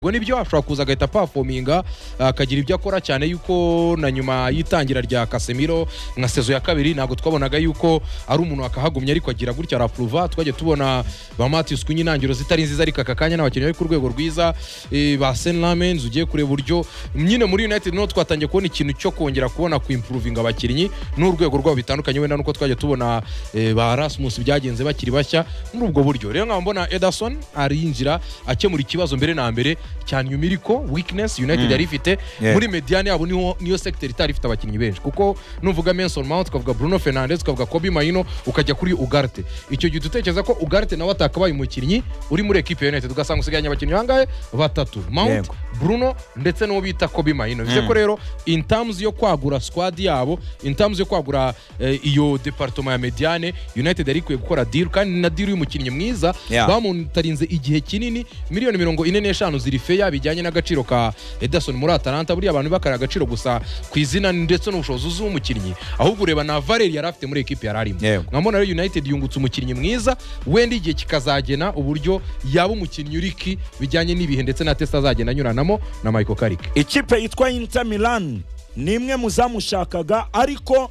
ubwo nibyo ashobora kuza agahita pafominga akagira ibyo akora cyane yuko na nyuma y'itangira rya kasemiro nka sezo ya kabiri ntabwo twabonaga yuko ari umuntu wakahagumya ariko agira gutya arapuruva twajya tubona ba matiyusi ku intangiriro zitari nziza ariko aka kanya n'abakinnyi bari ku rwego rwiza eh, ba senlamens ugiye kureba uburyo nyine muri united niho twatangiye kubona ikintu cyo kongera kubona kuimpuruvinga abakinnyi n'urwego rwabo bitandukanye wenda nuko twajya tubona eh, ba rasmus byagenze bakiri bashya muri ubwo buryo rero nkaba mbona ederson arinjira akemura ikibazo mbere na mbere cya numiriko weakness united yari ifite Yeah. muri mediyane yabo niho niyo sector itari ifite abakinnyi benshi kuko nuvuga Mason Mount tukavuga Bruno Fernandes tukavuga Kobe Maino ukajya kuri Ugarte icyo gihe dutekereza ko Ugarte nawe atakabaye umukinnyi uri muri equipe ya United ugasanga usigaranye abakinnyi bangahe batatu Mount Yego. Bruno ndetse n'uwo bita Kobe Maino bivuze ko rero in terms yo kwagura squad yabo in terms yo kwagura eh, iyo department ya Mediane United yari ikwiye gukora deal kandi na deal y'umukinnyi mwiza Yeah. bamutarinze igihe kinini miliyoni mirongo ine n'eshanu ziri feya bijyanye n'agaciro ka Ederson muri Atalanta buriya abantu bakara agaciro gusa ku izina ndetse n'ubushobozi umukinnyi ahubwo ureba na Valeri yari afite muri ekipi yari arimo Yego. nkabona rero United yungutse umukinnyi mwiza wenda igihe kikazagena uburyo yaba umukinnyi uriki bijyanye n'ibihe ndetse na test azagenda anyuranamo na Michael Carrick ikipe yitwa inter milan ni imwe mu zamushakaga ariko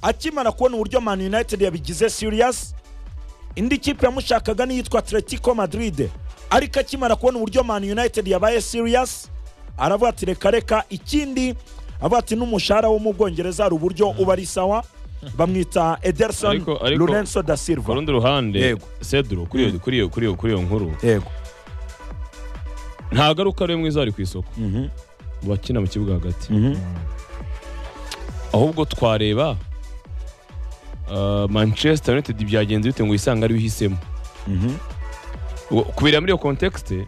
akimara kubona uburyo man united yabigize serious indi kipe yamushakaga n'iyitwa atletico madrid ariko akimara kubona uburyo man united yabaye serious aravuga ati reka reka ikindi avuga ati n'umushahara wo mu bwongereza hari uburyo uba ari sawa bamwita ederson Ariko- ariko- lorenzo da ku silva rundi ruhande Yego. seduro kuri iyo- kuri iyo- kuri iyo- kuri iyo nkuru yego ntabwo ari uko ariwe mwiza wari ku isoko Mhm. mu bakina mu kibuga hagati Mhm. ahubwo twareba ah, manchester united byagenze bite ngo wisange ariwe uhisemo Mhm. Ubwo kubera muri iyo kontekste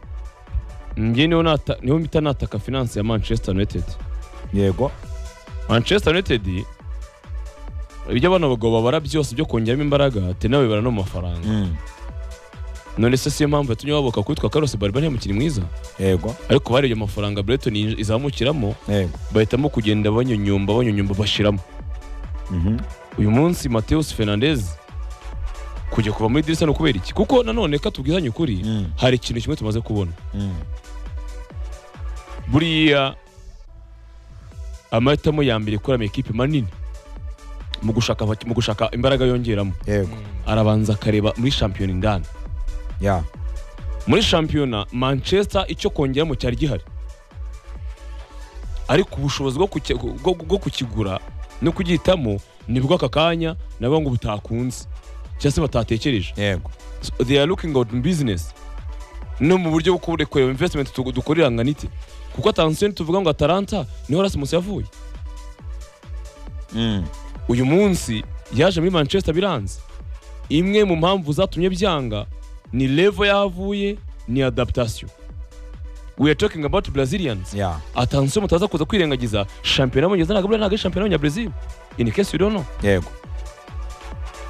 njye niho nata- niho mpita nataka finance ya manchester united yego manchester united ibyo abana bagabo babara byose byo kongeramo imbaraga ati nawe bara no mu mafaranga Mm. none se siyo mpamvu yatumye baboka kwitwa karose bariba nta mukinnyi mwiza yego ariko bari ayo mafaranga Brighton yinj- izamukiramo yego bahitamo kugenda banyonyomba banyonyomba bashiramo Mhm. uyu munsi Mateus Fernandez kujya kuva muri dirisa ni ukubera iki kuko nanone ka tubwizanye ukuri Mm. hari ikintu kimwe tumaze kubona Mm. buriya amahitamo ya mbere ikoramo ekipe manini mu gushaka abaki- mu gushaka imbaraga yongeramo yego arabanza akareba muri shampiyona indani ya muri shampiyona manchester icyo kongeramo cyari gihari ariko ubushobozi bwo kuki- bwo- bwo kukigura no kugihitamo nibwo aka kanya nabo ngo butakunze cyangwa se batatekereje yego So they are looking out in business no mu buryo bwo kubure- kureba investment tu- dukorera angana iki kuko atansiyo tuvuga ngo atalanta niho rasmus yavuye Mm. uyu munsi yaje muri manchester biranze imwe mu mpamvu zatumye byanga ni levo yahavuye ni adaptation we are talking about brazilians ya atansiyo mutaza kuza kwirengagiza shampiyona y'abongereza ntabwo buriya ntabwo ari shampiyona y'abanyabrezil in case you don't know yego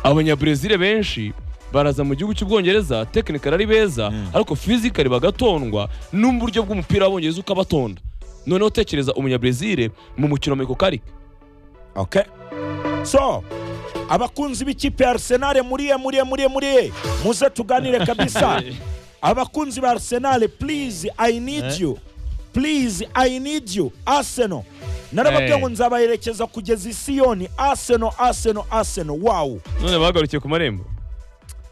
abanyabrezil benshi baraza mu gihugu cy'ubwongereza tekinikari ari beza ariko fizikari bagatondwa n'uburyo bw'umupira w'abongereza ukabatonda noneho tekereza umunyabrezil mu mukino wa karike okay so abakunzi b'ikipe ya arsenal muriye muriye muriye muriye muze tuganire kabisa abakunzi ba arsenal please i need you please i need you arsenal narababwiye Eh. ngo nzabaherekeza kugeza i siyoni arsenal arsenal arsenal wow none bagarukiye ku marembo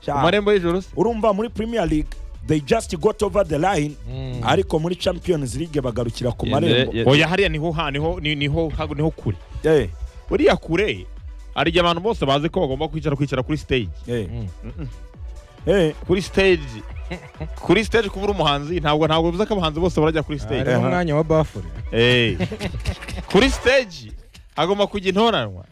Sha, amarembo y'ijoro se urumva muri premier league they just got over the line ariko muri champions league bagarukira ku marembo Ye- oya hariya niho ha niho ni- niho ha- niho kure Eh, uriya kure hari igihe abantu bose bazi ko bagomba kwicara kwicara kuri stage eh. Eh, kuri stage kuri stage kuba uri umuhanzi ntabwo ntabwo bivuze ko abahanzi bose barajya kuri stage ari n'umwanya wa bafure Eh. kuri stage hagomba kujya intoranwa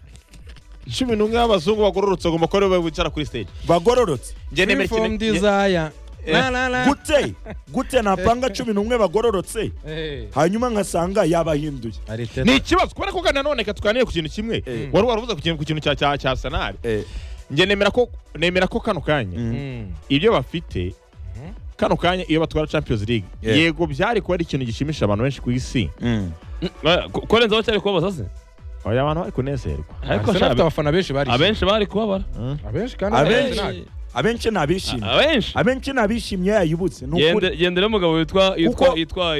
cumi n'umwe y'abazungu bagororotse agomba kuba aribo bicara kuri stage bagororotse njye nemera Freeform ikintu- njye- desire. La, la, la. gute gute napanga cumi n'umwe bagororotse Eh, hanyuma nkasanga yabahinduye Arteta. ni ikibazo kubera ko kandi nanone reka tuganire ku kintu kimwe Eh. wari warubuze ku kintu ku kintu cya cya cya sanari njye nemera ko nemera ko kano kanya Mm. ibyo bafite kano kanya iyo batwara champions league Yeah. yego byari kuba ari ikintu gishimisha abantu benshi ku isi Eh, ko- korenza bacyari kubabaza se oya abantu bari kunezerwa ariko Arsenal sha, afite abafana benshi barishimye. abenshi bari kubabara abenshi kandi Abenshi. Arsenal. abenshi ni abishimye abenshi abenshi ni abishimye yayibutse ni ukuri Yende- yendera umugabo witwa yitwa Kuko- yitwa